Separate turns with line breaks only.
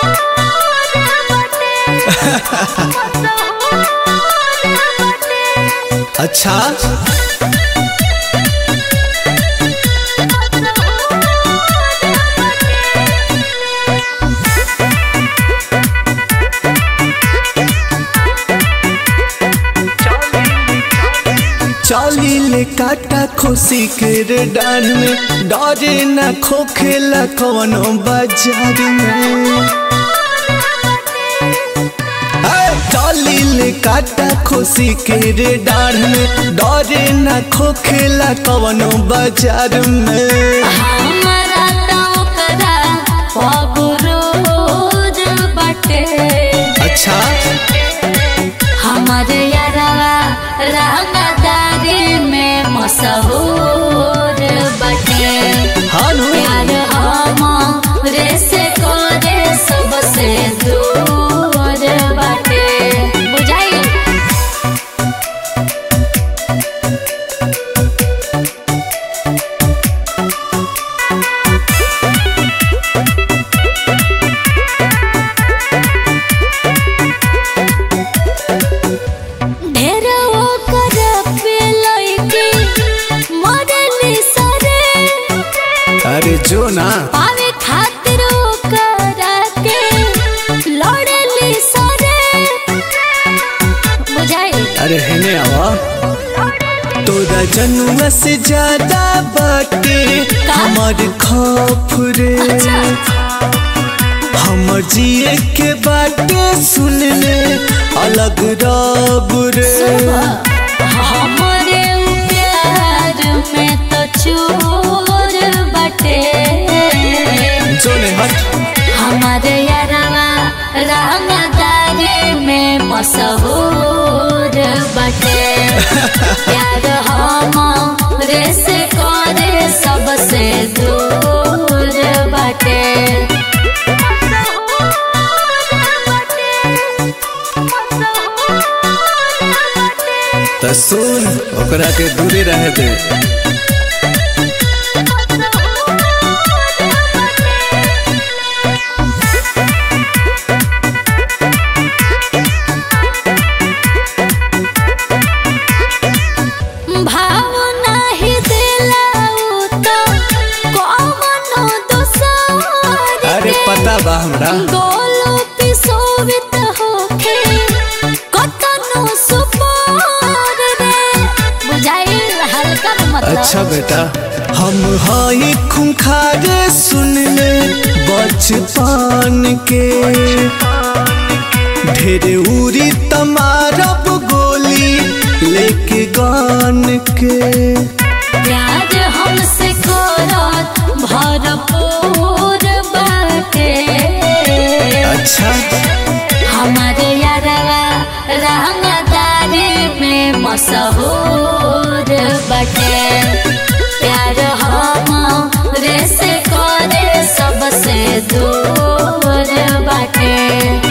अच्छा चली ले काटा खुशी के रे डान में डरे न खोखेला कवनो बाजार में ए, चली ले काटा खुशी के रे डाढ़ में डरे न खोखेला कवनो बाजार में
हमरा त ओकरा पगरोज बाटे
अच्छा
हमर यारवा रंगदारी में मशहूर बाटे
हानु
प्यार हमरे से करे सबसे दूर बाटे बुझाई ढेर ओकर पे लइके मरली सरे
अरे जो ना
पावे खातिर ओकरा के लड़ली सरे बुझाई
अरे हेने आवा तोरा जनुआ से ज्यादा बाटे हमर खौफ रे हमर जिए के बाटे सुन ले अलग रब रे
हमरे प्यार में तो चोर बटे
जो ने हट
हमारे यारवा रंगदारी में मशहूर बटे प्यार हमरे से करे सबसे दूर बटे
त सुन ओकरा के दूरे रहे दे
भाव नाही दिला उ तो कौनो दोसर
अरे
के।
पता बा हमरा
गोलो पिसोवित होखे कतनो सुपार रे बुझाई हल्का न मतलब
अच्छा बेटा हम हई खुंखार सुन ले बचपन के ढेरे उरी तमारब गोली लेके गान के
प्यार हमसे करत भरपूर बाटे
अच्छा
हमारे यारवा रंगदारी में मशहूर बटे प्यार हमरे से करे सबसे दूर बाटे